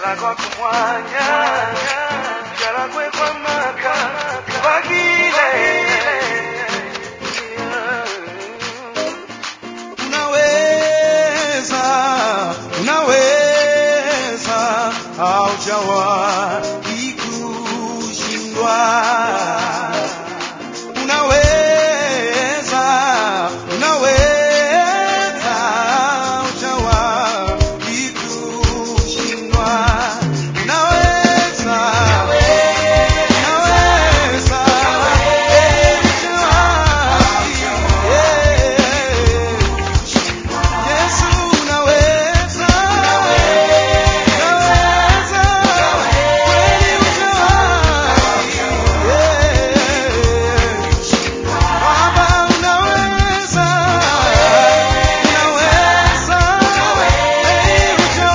galagwa kumwanya galagwe kwa maka bagile unaweza unaweza haujawahi kushindwa unaweza unaweza haujawahi kushindwa unaweza unaweza haujawahi Yesu unaweza, unaweza, kweli ujawahi. Baba unaweza, unaweza, kweli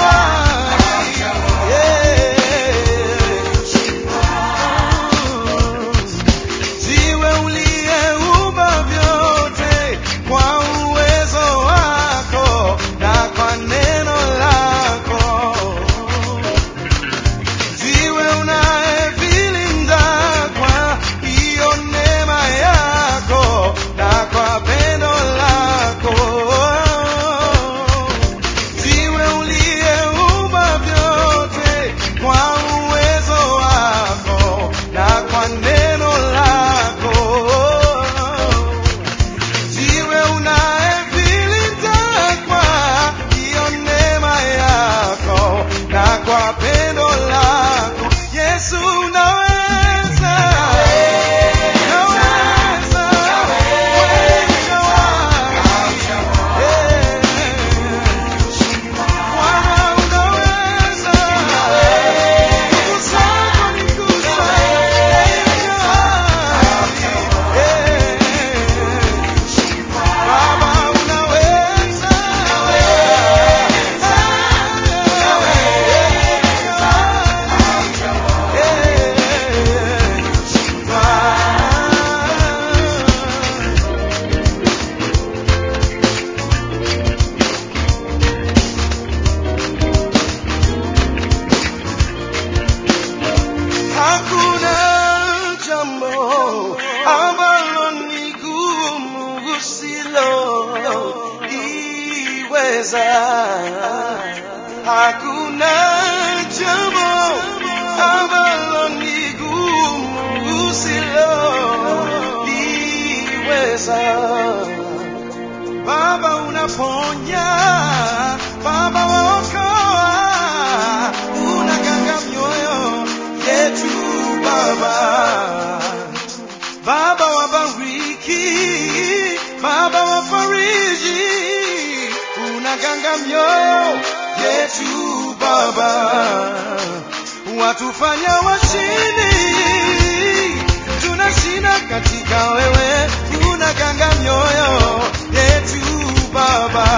ujawahi. Jiwe uliyeumba vyote kwa uwezo wako na kwa neno lako. Jiwe unayevilinda kwa hiyo neema yako na kwa pendo lako. Jiwe uliyeumba vyote kwa uwezo wako na kwa neno lako. Jiwe unayevilinda kwa hiyo neema yako na kwa pendo lako. Yesu unaweza, unaweza, kweli ujawahi. Bwana unaweza, nguvu zako ni kuu sana. Baba unaweza, Hakuna jambo ambalo ni gumu usiloliweza. Hakuna jambo ambalo ni gumu usiloliweza. Baba unaponya, Baba waokoa, unaganga mioyo yetu Baba. Baba wabariki, Baba wafariji, unaganga mioyo yetu Baba, watufanya washindi, tunashinda katika wewe, unaganga mioyo yetu Baba.